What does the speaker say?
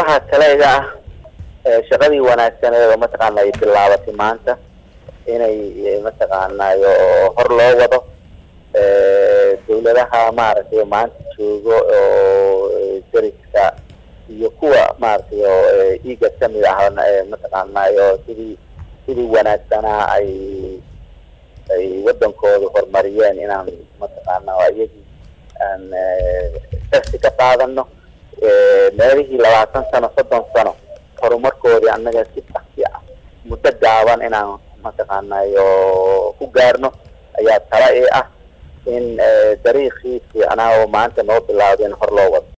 waxaa kaleega ah shaqadii wanaagsaneed oo mataqaana ay bilaabatay maanta inay mataqaanayo hor loo wado dawladaha maaragtay maanta joogo oo dariska iyo kuwa maaragtay oo iiga kamid ah mataqaanayo sidii sidii wanaagsanaa ay ay wadankooda horumariyeen inaan mataqaana iyagii aan darsi ka qaadano meelihii labaatan sano soddon sano horumarkoodii annaga si taksi ah muddo gaaban inaan mataqaanayo ku gaarno ayaa tala i ah in dariiqii fiicnaa oo maanta noo bilaawda in hor loo wado